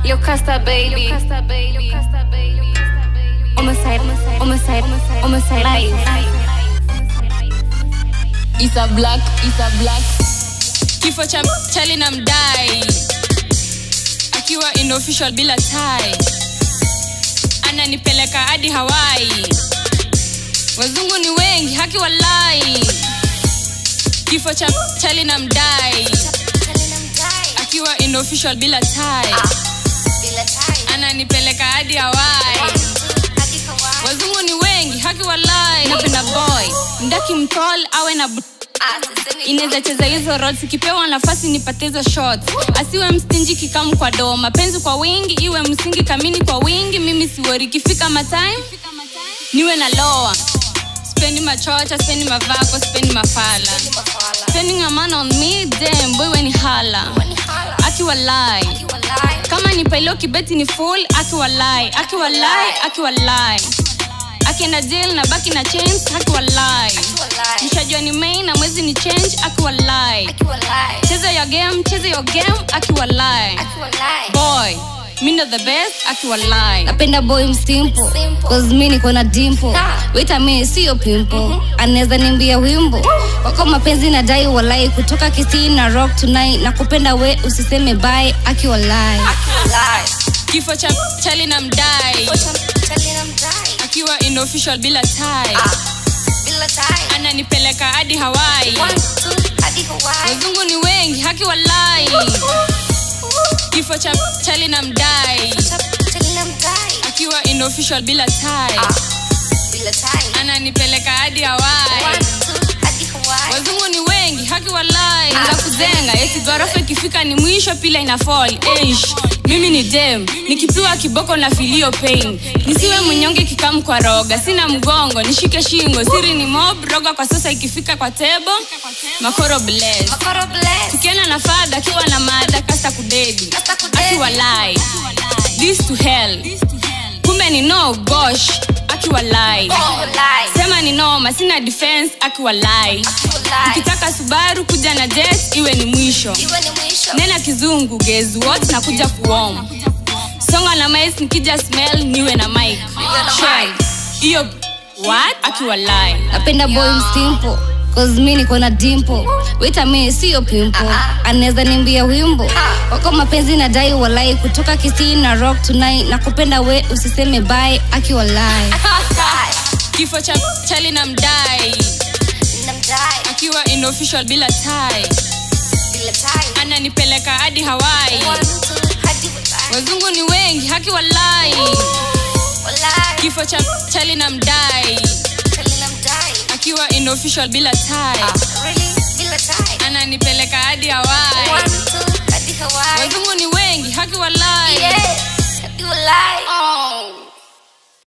Yo, Casta baby. Homicide, homicide, homicide life. Isa Black, Isa Black. Kifo cha Charlie na mdai akiwa in official bila tai, ananipeleka hadi Hawaii. Wazungu ni wengi, haki walai. Kifo cha Charlie na mdai akiwa in official bila tai, ananipeleka hadi Hawaii. Wazungu ni wengi, haki walai. Napenda boy mdaki mtol awe na bu- inaweza cheza hizo roles ikipewa nafasi nipate hizo shots asiwe mstinji kikamu kwa doo mapenzi kwa wingi iwe msingi kamini kwa wingi mimi siwori ikifika matime niwe na loa spendi machocha spendi mavako spendi mafala spending a man on me damn boy when hala akiwalai kama ni pailo kibeti ni full akiwalai akiwalai akiwalai akienda jail na baki na chains akiwalai mshajua ni main na mwezi ni change akiwalai cheza your game cheza your game akiwalai boy mi ndo the best akiwalai napenda boy msimpo cause mi niko na dimpo wita mi siyo pimpo anaweza nimbia wimbo wako mapenzi na dai walai kutoka kisii na rock tonight na kupenda we usiseme bye akiwalai kifo cha chali na mdai akiwa in official bila tai ananipeleka hadi hawai wazungu ni wengi haki walai kifo cha chali na mdai akiwa in official bila tai ananipeleka hadi hawai wazungu ni wengi haki walai za kuzenga eti ghorofa ikifika ni mwisho pila ina fall Eish, mimi ni dem nikipiwa kiboko na filio pain nisiwe mnyonge kikamu kwa roga sina mgongo nishike shingo siri ni mob roga kwa sasa ikifika kwa tebo makoro bless tukienda na fadha akiwa na mada kasta kudedi akiwa lai this to hell kumbe ni no gosh akiwa lai sema ni noma sina defense akiwa lai ukitaka subaru kuja na jet iwe ni mwisho nena kizungu gezi what na kuja kuom songa na mais nikija smell niwe na mic Shell. hiyo what akiwa lai napenda boy msimpo cause mi niko na dimpo wita mi siyo pimpo anaweza nimbia wimbo wako mapenzi na dai walai kutoka kisii na rock tonight na kupenda we usiseme bye akiwalai kifo cha chali na mdai akiwa in official bila tai ananipeleka hadi hawai wazungu ni wengi haki walai kifo cha chali na mdai akiwa in official bila tai ananipeleka hadi hawai